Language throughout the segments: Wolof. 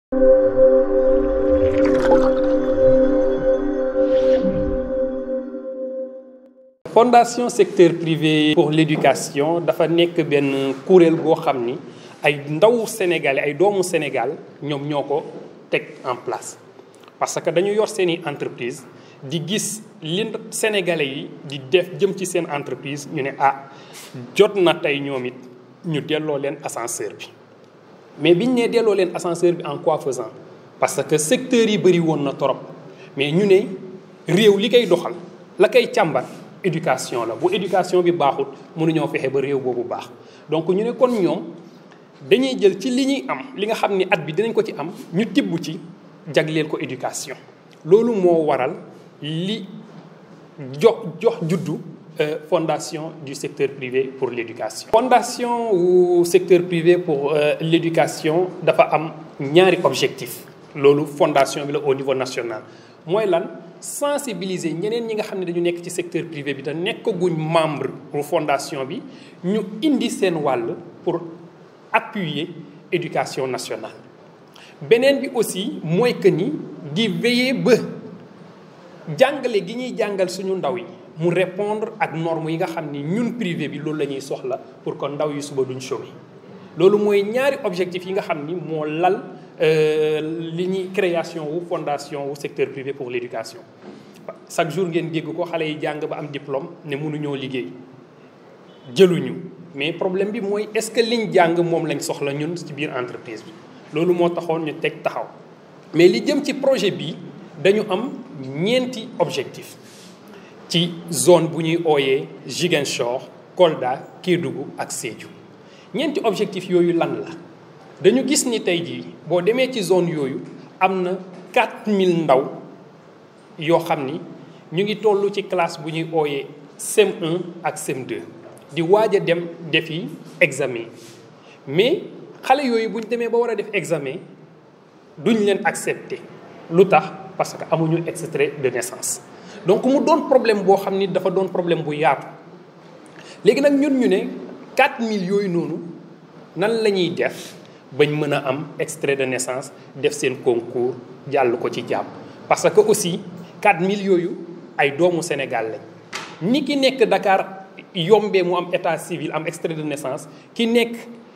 fondation secteur privé pour l'éducation dafa nekk benn kuréel goo xam ni ay ndaw sénégalais ay doomu Sénégal ñoom ñoo ko teg en place parce que dañu yor seeni entreprise di gis li sénégalais yi di def jëm ci seen entreprise ñu ne ah jot na tey ñoom it ñu delloo leen ascenseur bi mais biñ ne delloo leen ascenseur bi en quoi faisant parce que secteurs yi bëri woon na torop mais ñu ne réew li koy doxal la koy càmbar éducation la bu éducation bi baaxut mënuñoo fexe ba réew boobu baax donc ñu ne kon ñoom dañuy jël ci li ñuy am li nga xam ni at bi dinañ ko ci am ñu tibb ci jagleel ko éducation loolu moo waral li jox jox juddu fondation du secteur privé pour l'éducation fondation wu secteur privé pour l'éducation dafa am ñaari objectif loolu fondation bi la au niveau national mooy lan sensibiliser ñeneen ñi nga xam ne dañu nekk ci secteur privé bi te nekkaguñ membre bu fondation bi ñu indi seen wàll pour appuyer éducation nationale beneen bi aussi mooy que ni di veiller ba jàngale gi ñuy jàngal suñu ndaw yi mu répondre ak normes yi nga xam ni ñun privé bi loolu la ñuy soxla pour que ndaw yi suba duñ chômer loolu mooy ñaari objectif yi nga xam ni moo lal li ñuy création wu fondation wu secteur privé pour l'éducation chaque jour ngeen dégg ko xale yi jàng ba am diplôme ne mënuñoo liggéey jëluñu mais problème bi mooy est-ce que liñ jàng moom lañ soxla ñun ci biir entreprise bi loolu moo taxoon ñu teg taxaw mais li jëm ci projet bi dañu am ñeenti objectif ci zone bu ñuy ooyee Ziguinchor Kolda Kédougou ak Sédhiou ñeenti objectif yooyu lan la dañu gis ni tey jii boo demee ci zone yooyu am na 4000 ndaw yoo xam ni ñu ngi toll ci classe bu ñuy ooyee CM1 ak CM2 di waaj a dem defi examen mais xale yooyu bu ñu demee ba war a def examen duñ leen accepter lu tax parce que amuñu extrait de naissance donc mu doon problème boo xam ni dafa doon problème bu yaatu léegi nag ñun ñu ne 4000 yooyu noonu nan la ñuy def bañ mën a am extrait de naissance def seen concours jàll ko ci jàmm parce que aussi 4000 yooyu ay doomu Sénégal lañ ni ki nekk Dakar yombee mu am état civil am extrait de naissance ki nekk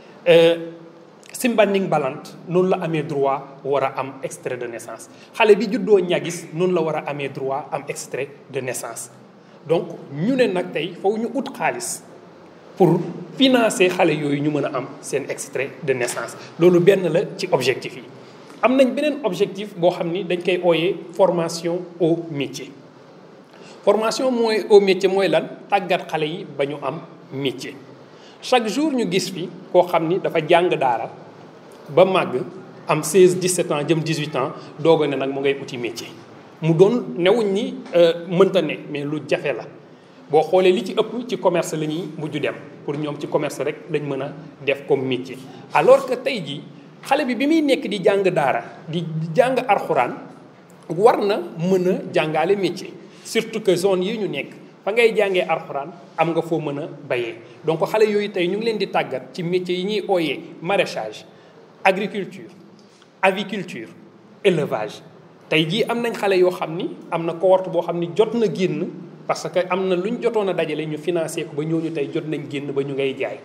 Simbanding Balant noonu la amee droit war a am extrait de naissance xale bi juddoo ñagis noonu la war a amee droit am extrait de naissance donc ñu ne nag tey foofu ñu ut xaalis pour financer xale yooyu ñu mën a am seen extrait de naissance loolu benn la ci objectif yi am nañ beneen objectif boo xam ni dañ koy ooyee formation au métier formation mooy au métier mooy lan tàggat xale yi ba ñu am métier chaque jour ñu gis fi koo xam ni dafa jàng daara ba màgg am 16 17 ans jëm 18 ans doog a ne nag mu ngay uti métier mu doon newuñ ni mënta ne mais lu jafe la boo xoolee li ci ëpp ci commerce la ñuy mujj dem pour ñoom ci commerce rek lañ mën a def comme métier alors que tey jii xale bi bi muy nekk di jàng daara di jàng arxuraan war na mën a jàngaale métier surtout que zone yi ñu nekk fa ngay jàngee arxuraan am nga foo mën a bayee donc xale yooyu tey ñu ngi leen di tàggat ci métiers yi ñuy ooyee maraîchage agriculture aviculture élevage tey jii am nañ xale yoo xam ni am na cohorte boo xam ni jot na génn parce que am na lu ñu jotoon a dajale ñu financé ko ba ñooñu tey jot nañ génn ba ñu ngay jaay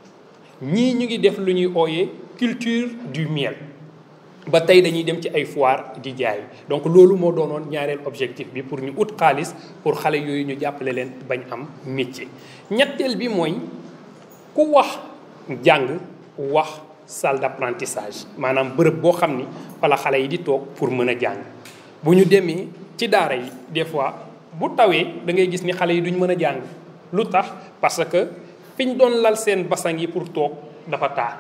ñii ñu ngi def lu ñuy ooyee culture du miel ba tey dañuy dem ci ay foire di jaay donc loolu moo doonoon ñaareel objectif bi pour ñu ut xaalis pour xale yooyu ñu jàppale leen bañ am métier. ñetteel bi mooy ku wax jàng wax salle d'apprentissage maanaam bërëb boo xam ni wala xale yi di toog pour mën a jàng bu ñu demee ci daara yi des fois bu tawee da ngay gis ni xale yi duñ mën a jàng lu tax parce que fi ñu doon lal seen basang yi pour toog dafa taa.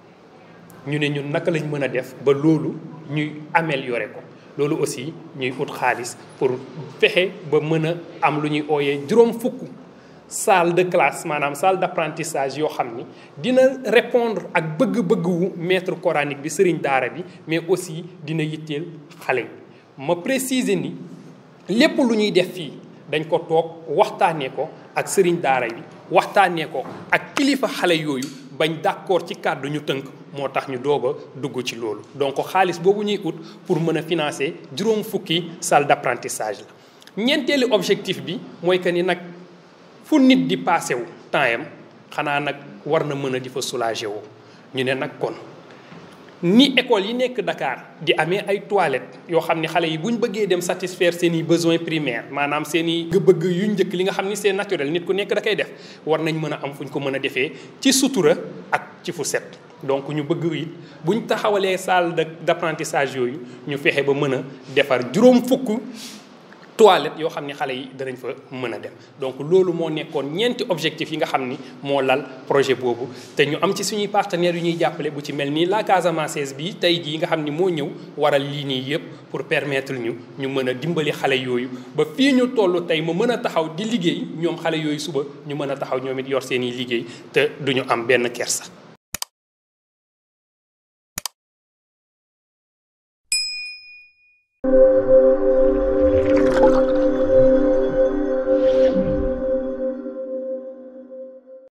ñu ne ñun naka lañ mën a def ba loolu ñuy améliorer ko loolu aussi ñuy ut xaalis pour fexe ba mën a am lu ñuy ooyee juróom fukk salle de classe maanaam salle d'apprentissage yoo xam ni dina répondre ak bëgg-bëgg wu maître coranique bi sëriñ daara bi mais aussi dina yitteel xale yi ma préciser ni lépp lu ñuy def fii dañ ko toog waxtaanee ko ak sëriñ daara bi waxtaanee ko ak kilifa xale yooyu bañ d'accord ci kàddu ñu tënk moo tax ñu doog a dugg ci loolu donc xaalis boobu ñuy ut pour mën a financer juróom fukki salle d'apprentissage la ñeenteelu objectif bi mooy que ni nag fu nit di passé wu temps yam xanaa nag war na mën a di fa soulager woo ñu ne nag kon ni école yi nekk Dakar di amee ay toilettes yoo xam ni xale yi bu ñu bëggee dem satisfaire seen i besoins primaires maanaam seen i bëgg yu njëkk li nga xam ni c'est naturel nit ku nekk da koy def war nañ mën a am fu ñu ko mën a defee ci sutura ak ci fu set. donc ñu bëgg it bu ñu taxawalee salle de d'apprentissage yooyu ñu fexe ba mën a defar juróom fukk. toilette yoo xam ni xale yi danañ fa mën a dem donc loolu moo nekkoon ñeenti objectif yi nga xam ni moo lal projet boobu te ñu am ci suñuy partenaires yu ñuy jàppale bu ci mel nii la Casamance bi tey jii nga xam ni moo ñëw waral lii nii yëpp pour permettre ñu ñu mën a dimbali xale yooyu ba fii ñu toll tey mu mën a taxaw di liggéey ñoom xale yooyu suba ñu mën a taxaw ñoom it yor seen i liggéey te duñu am benn kersa.